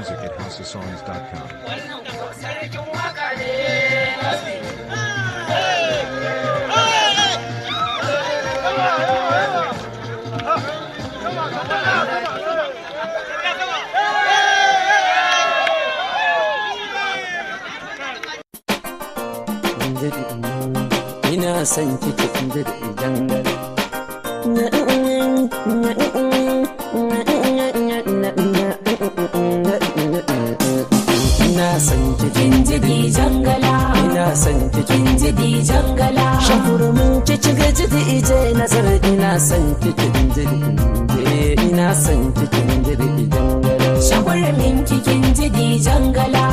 music at houseofsongs.com. Wannan sarkin waka ne ina son kike inda da dangane ina son kike Jinjidi jangala, ina son kike jinjidi jangala, shakurumin kike ga jidi ije nazar ina son kike injiri inje ina son kike injiri dangane shagwarmin kikin jidi jangala.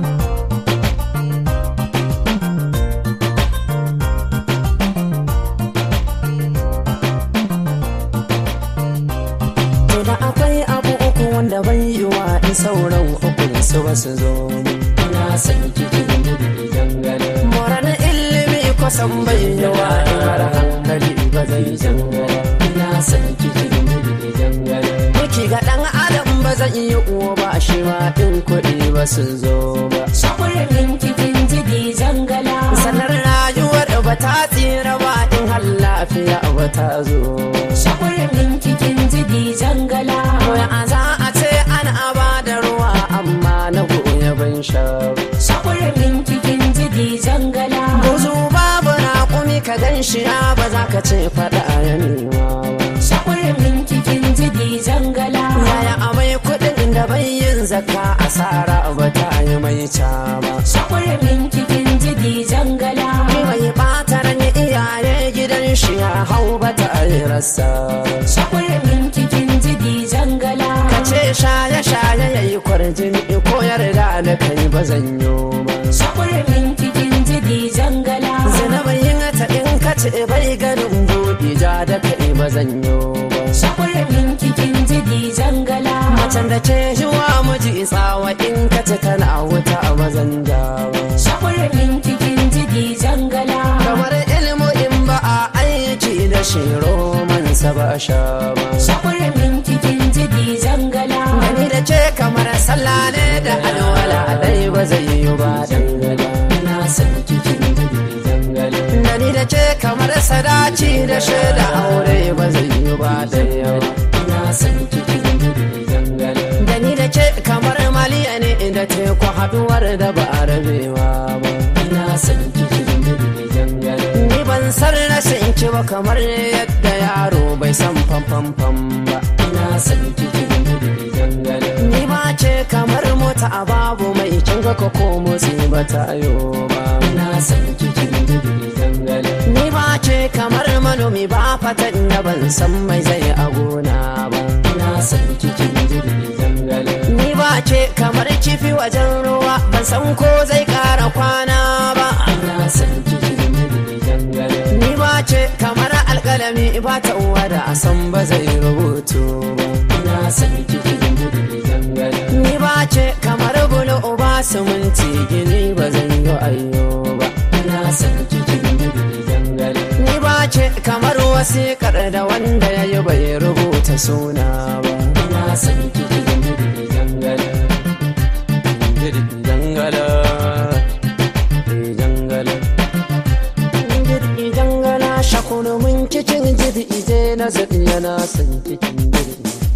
To da akwai abu uku wanda bai yi wa in sauran ukun su ba su zo ina son kike injiri dangane moran ilimi kusan bai yi wa in har hankali ba zai jangare ina son kike injiri dangane Miki ga ɗan adam ba zan yi uwa ba shi ma ɗin kuɗi ba su zo ba Shagwarmin kikin jidi jangala, sanar rayuwar ba ta tsira ba in har lafiya ba ta zo shagwarmin kikin jidi jangala, Koya a za a ce ana ba da ruwa amma na goya ban sha ba. shagwarmin kikin jidi jangala, Buzu babu raƙumi ka gan shi ya ba za ka ce faɗa ya nema ba. shagwarmin kikin jidi jangala, Yaya amai kuɗin da bai yin zakka asara ba ta yi mai ca ba. shagwarmin kikin jidi jangala, Ni mai ɓata ran iyaye gidan shi ya hau ba ta yi rasa ba. shagwarmin kikin jidi jangala, Ka ce shaye-shaye ya yi kwarjini ko yarda da kai ba zan yi ba. shagwarmin kikin jidi jangala, Zinabayin ta in ka ce bai ganin buɗe ja da kai ba zan yi ba. shagwarmin kikin jidi jangala, Macen da ke yiwa miji tsawa in ka ce tana wuta ba zan ja ba. shagwarmin kikin jidi jangala, Kamar ilmu in ba a aiki da shi romansa ba a sha ba. shagwarmin kikin jidi jangala, Gani da ce kamar sallah ne da alwala dai ba zai yi ba dangane. Ina son kikin jiri dangane. Gani da ce kamar sadaci da shaida aure ba zai yi ba daya ba. Ina son kikin jiri dangane. Gani da ce kamar maliya ne da teku haduwar da ba a rabewa ba. Ina son kikin jiri dangane. Ni ban san rashin ki ba kamar yadda yaro bai san fam fam fam ba. Ina son kikin jiri dangane. Ni ba ce kamar mota a babu mai kin ga ko ko motsi ba ta yo ba. Ina son kikin jiri dangane. Ni ba ce kamar manomi ba fatan da ban san mai zai a gona ba. Ina son kikin jiri dangane. Ni ba ce kamar kifi wajen ruwa ban san ko zai kara kwana ba. Ina son kikin jiri dangane. Ni ba ce kamar alkalami ba ta uwa da a san ba zai rubutu ba. Ina son kikin jiri dangane. Ni ba ce kamar bulu uba sumunci gini ba zan yi ayyo ba. Ina son kikin jiri dangane. Ni ba ce kamar wasiƙar da wanda ya yi bai rubuta suna ba. Ina son kikin jiri dangane. Jiri dangane. Jiri dangane. Jiri dangane. Shakunu mun cikin jiri ije na zaɗi yana son cikin jiri.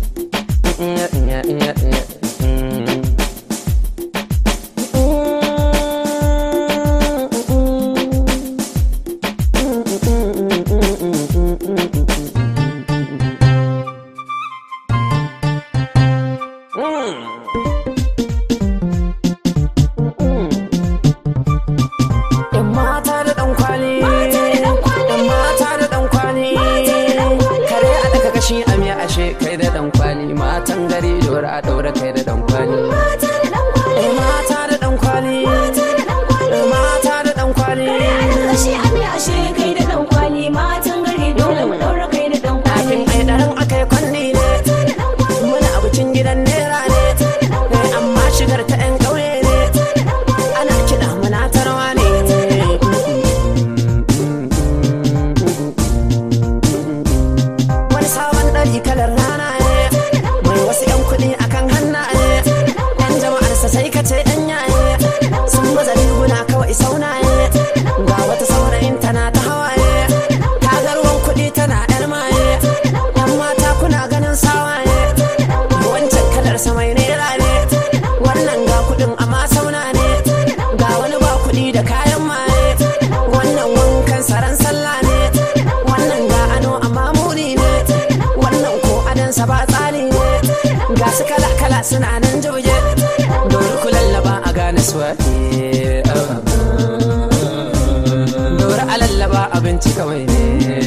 Yan mata da ɗan kwali. Mata da ɗan kwali. Yan mata da ɗan kwali. Mata da ɗan kwali. Kare a daga kashi a miya ashe kai da ɗan kwali. Matan gari dora a ɗaura kai da ɗan kwali. mata da ɗan kwali, Yan mata da ɗan kwali. mata da ɗan kwali, Yan mata da ɗan kwali. ashe ami ashe kai da ɗan kwali, matan gari dole mu ɗaura kai da ɗan kwali. Ɗakin ai ɗaran aka yi kwanni ne. Mata da ɗan kwali, Muna abincin gidan nera ne. mata da ɗan kwali, Amma shigar ta 'yan ƙauye ne. mata da ɗan kwali, Ana kiɗa muna tarwa ne. Wani sabon ɗari kalar rana ne. Mai wasu 'yan kuɗi akan hannaye. Yan suna nan jauje dori ku lallaba a gane suwaye dori a lallaba abinci kawai ne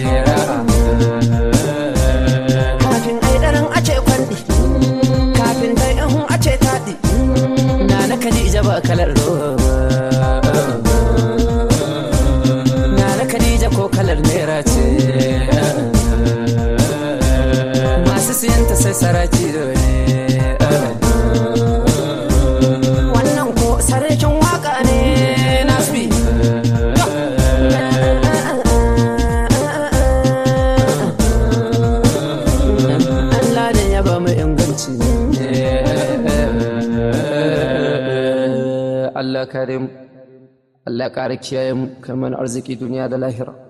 kafin ai daren a ce kwandi kafin dai ihun a ce taɗi na na kadija ba kalar roba na na kadija ko kalar naira ce masu siyanta sai saraki ne wannan ko sarkin waka ne nasbi Allah ne ya ba mu inganci Allah karim Allah ƙara kiyaye mu kamar arziki duniya da lahira